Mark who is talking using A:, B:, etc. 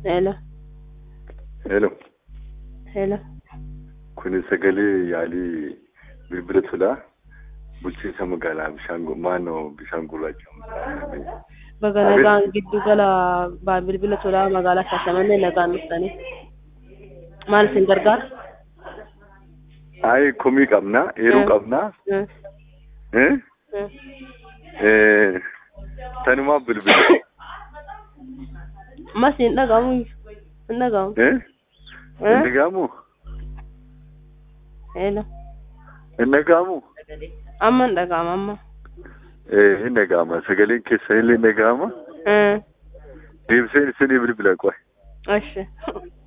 A: Hello.
B: Hello.
A: Hello.
B: Kuni sagalee yaalii bilbila tolaa bulchiinsa magaalaa Bishaangul maannoo Bishaangul jedhamu.
A: Baga nagaan giddu gala ba- bilbila tolaa magaalaa Shaashamannee nagaan dhuftanii. Maal isin gargaara?
B: Ayi komii qabnaa, eeruu
A: Mm.
B: qabnaa.
A: Mm.
B: Eh?
A: Mm.
B: Eh, Tanumaa bilbila.
A: Mas hin dhagahamu. Hin dhagahamu.
B: Eh?
A: Eh?
B: Hin dhaga'amu?
A: Hello.
B: Hin dhaga'amu?
A: Amma hin dhagahama amma.
B: Eh, hin dhaga'ama. Sagaleen keessan illee hin dhaga'ama.
A: Eh.
B: Deebiseen isinii bilbila qoy.
A: Ashi.